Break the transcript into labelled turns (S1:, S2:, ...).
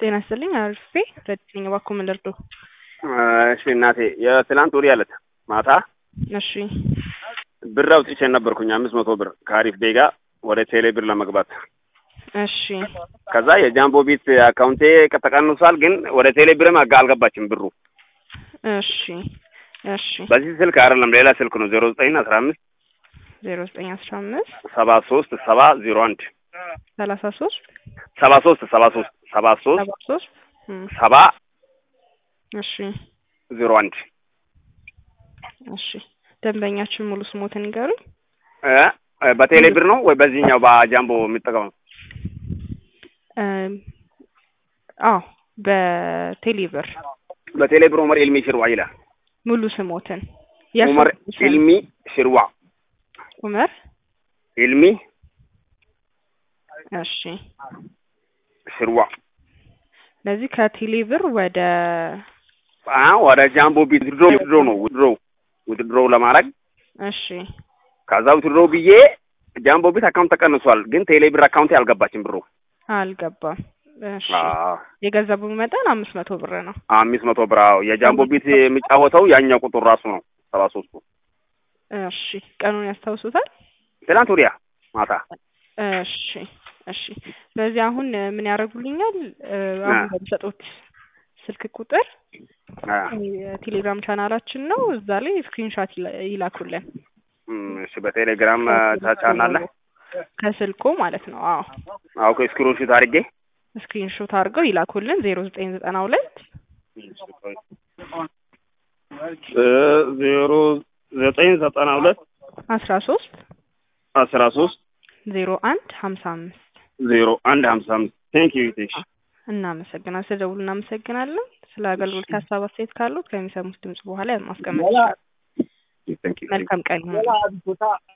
S1: ጤና ይስጥልኝ አርፌ ረድኝ እባክዎ ምን ልርዶ?
S2: እሺ እናቴ የትላንት ወዲያ ዕለት ማታ
S1: እሺ
S2: ብር አውጥቼ ነበርኩኝ አምስት መቶ ብር ከአሪፍ ቤጋ ወደ ቴሌ ብር ለመግባት
S1: እሺ
S2: ከዛ የጃምቦ ቢት አካውንቴ ተቀንሷል፣ ግን ወደ ቴሌ ብርም አጋ አልገባችም ብሩ።
S1: እሺ እሺ
S2: በዚህ ስልክ አይደለም ሌላ ስልክ ነው ዜሮ ዘጠኝ አስራ አምስት
S1: ዜሮ ዘጠኝ አስራ አምስት
S2: ሰባ ሶስት ሰባ ዜሮ አንድ
S1: ሰላሳ ሶስት
S2: ሰባ ሶስት ሰባ ሶስት ሰባ ሶስት
S1: ሰባ ሶስት እም፣
S2: ሰባ
S1: እሺ
S2: ዜሮ አንድ
S1: እሺ ደንበኛችን ሙሉ ስሞትን ይገሩኝ።
S2: እ እ በቴሌ ብር ነው ወይ በዚህኛው በጃምቦ የሚጠቀመው?
S1: እም፣ አዎ በቴሌብር
S2: በቴሌ ብር ኡመር ኢልሚ ሽርዋ ይላል።
S1: ሙሉ ስሞትን
S2: ኡመር
S1: የእርሶ
S2: ኢልሚ ሽርዋ
S1: ኡመር
S2: ኢልሚ
S1: እሺ
S2: ሽርዋ
S1: ለዚህ ከቴሌብር ወደ
S2: አ ወደ ጃምቦ ቢት ውድድሮ ውድድሮ ነው ውድድሮ ውድድሮ ለማድረግ
S1: እሺ
S2: ከዛ ውድድሮ ብዬ ጃምቦ ቢት አካውንት ተቀንሷል፣ ግን ቴሌ ብር አካውንቴ አልገባችም ብሩ።
S1: አልገባም። እሺ
S2: አዎ
S1: የገንዘቡ መጠን አምስት መቶ ብር ነው።
S2: አምስት መቶ ብር አዎ። የጃምቦ ቢት የሚጫወተው ያኛው ቁጥር ራሱ ነው ሰባ ሶስቱ
S1: እሺ ቀኑን ያስታውሱታል?
S2: ትናንት ወዲያ ማታ
S1: እሺ እሺ ስለዚህ አሁን እ፣ ምን ያደርጉልኛል እ፣ አሁን
S2: አ።
S1: በሚሰጡት ስልክ ቁጥር
S2: አ፣
S1: የቴሌግራም ቻናላችን ነው እዛ ላይ ስክሪንሻት ይላኩልን
S2: እም፣ እሺ በቴሌግራም ታቻናለ
S1: ከስልኮ ማለት ነው። አዎ
S2: አውኮ ስክሪንሾት አድርጌ
S1: ስክሪንሾት አድርገው ይላኩልን ዜሮ ዘጠኝ ዘጠና ሁለት
S2: እ፣ ዜሮ ዘጠኝ ዘጠና ሁለት
S1: አስራ ሶስት
S2: አስራ ሶስት
S1: ዜሮ አንድ ሀምሳ አምስት
S2: ዜሮ አንድ ሀምሳ አምስት ቴንክ ዩ ቴሽ
S1: እናመሰግናለን። ስለደውሉ እናመሰግናለን። ስለ አገልግሎት ሀሳብ አስተያየት ካሉት ከሚሰሙት ድምጽ በኋላ ማስቀመጥ ይችላል።
S2: ቴንክ ዩ
S1: መልካም ቀን ይሁን።